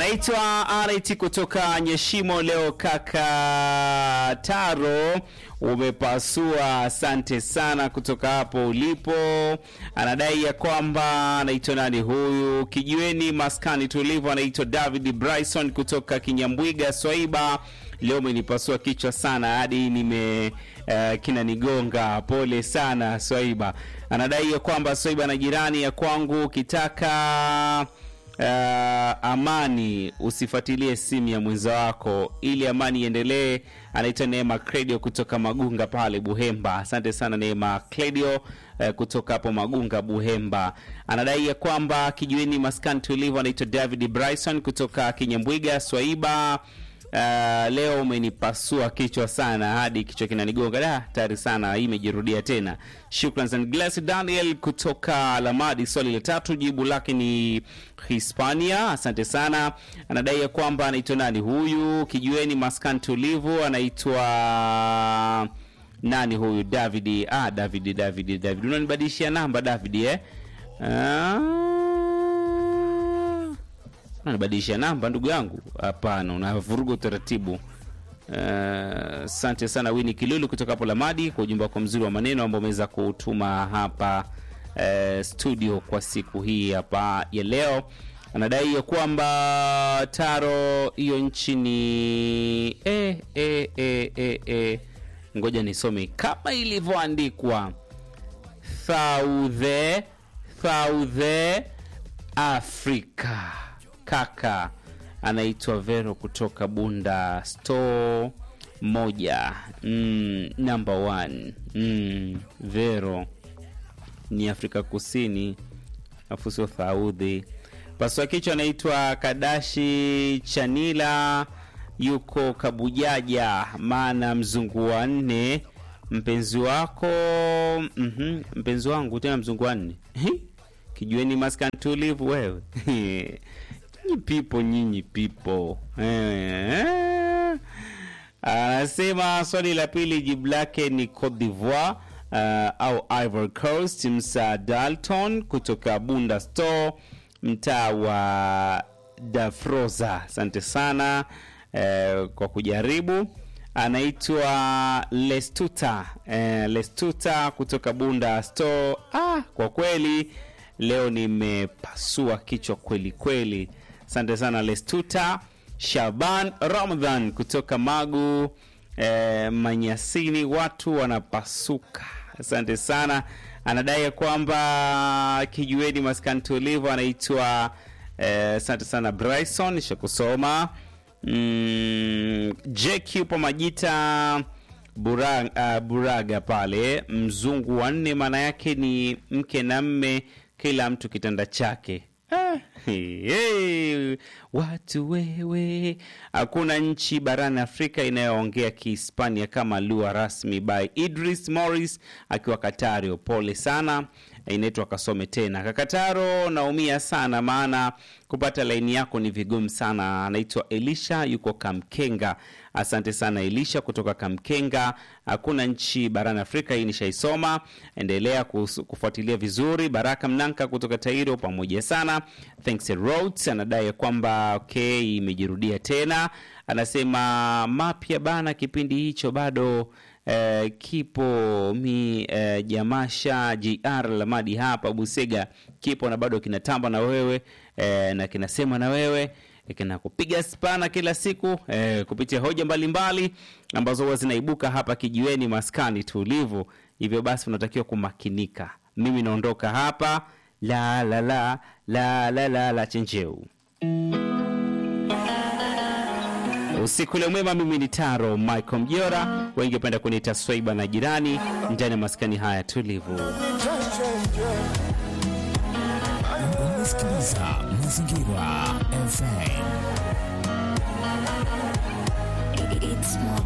anaitwa Arit kutoka Nyeshimo. Leo kaka Taro umepasua, asante sana kutoka hapo ulipo. Anadai ya kwamba anaitwa nani huyu, kijiweni maskani tulivu, anaitwa David Bryson kutoka Kinyambwiga Swaiba. Leo umenipasua kichwa sana hadi nime uh, kinanigonga. Pole sana Swaiba. Anadai ya kwamba Swaiba na jirani ya kwangu ukitaka Uh, amani usifuatilie simu ya mwenza wako ili amani iendelee. Anaitwa Neema Credio kutoka Magunga pale Buhemba. Asante sana Neema Credio uh, kutoka hapo Magunga Buhemba. Anadai ya kwamba kijiweni maskani tulivu. Anaitwa David Bryson kutoka Kinyambwiga Swaiba. Uh, leo umenipasua kichwa sana hadi kichwa kinanigonga da tayari sana, hii imejirudia tena. Shukran sana Glass Daniel kutoka Lamadi. Swali la tatu jibu lake ni Hispania. Asante sana. Anadai ya kwamba anaitwa nani huyu, kijueni maskani tulivu, anaitwa nani huyu? David. Ah, David, David, David, unanibadilishia namba David eh? Ah, unanibadilishia namba ndugu yangu? Hapana, unavuruga utaratibu. Asante uh, sana Wini Kilulu kutoka hapo Lamadi kwa ujumbe wako mzuri wa maneno ambao umeweza kutuma hapa uh, studio kwa siku hii hapa ya leo. Anadai ya kwamba Taro hiyo nchi ni eh, eh, eh, eh, eh. Ngoja nisome kama ilivyoandikwa South South Africa kaka anaitwa Vero kutoka Bunda store moja mm, number one mm, Vero ni Afrika Kusini afu sio Saudi. Paswa kichwa anaitwa Kadashi Chanila yuko Kabujaja, maana mzungu wa nne mpenzi wako mm -hmm, mpenzi wangu tena mzungu wa nne kijueni maskan tulivu wewe nyinyi pipo nyinyi pipo eh. Anasema swali la pili jibu lake ni Cote d'Ivoire uh, au Ivory Coast. Msa Dalton kutoka Bunda Store mtaa wa Dafroza, asante sana uh, kwa kujaribu. Anaitwa Lestuta uh, Lestuta kutoka Bunda Store. Ah, kwa kweli leo nimepasua kichwa kweli kweli. Asante sana Lestuta. Shaban Ramadhan kutoka Magu eh, Manyasini, watu wanapasuka. Asante sana. Anadai ya kwamba kijueni maskani tulivu, anaitwa asante eh, sana Bryson shakusoma mm, JQ pa Majita Buraga, uh, Buraga pale mzungu wa nne, maana yake ni mke na mme, kila mtu kitanda chake. Ah, hey, hey, watu wewe, hakuna nchi barani Afrika inayoongea Kihispania kama lugha rasmi. By Idris Morris akiwa Katario. Pole sana, inaitwa kasome tena. Kakataro, naumia sana maana kupata laini yako ni vigumu sana. Anaitwa Elisha, yuko Kamkenga. Asante sana Elisha kutoka Kamkenga. Hakuna nchi barani Afrika, hii nishaisoma. Endelea kufuatilia vizuri. Baraka Mnanka kutoka Tairo, pamoja sana. Thanks Roads anadai ya kwamba okay, imejirudia tena. Anasema mapya bana, kipindi hicho bado eh, kipo mi eh, jamasha gr Lamadi hapa Busega kipo na bado kinatamba na wewe eh, na kinasema na wewe kinakupiga spana kila siku eh, kupitia hoja mbalimbali mbali, ambazo huwa zinaibuka hapa kijiweni maskani tulivu. Hivyo basi unatakiwa kumakinika. Mimi naondoka hapa la la la la la la la chenjeu usiku ule mwema. Mimi ni Taro Michael Mjora, wengi wapenda kuniita Swaiba na jirani ndani ya maskani haya tulivu. Unasikiliza Mazingira FM. It's more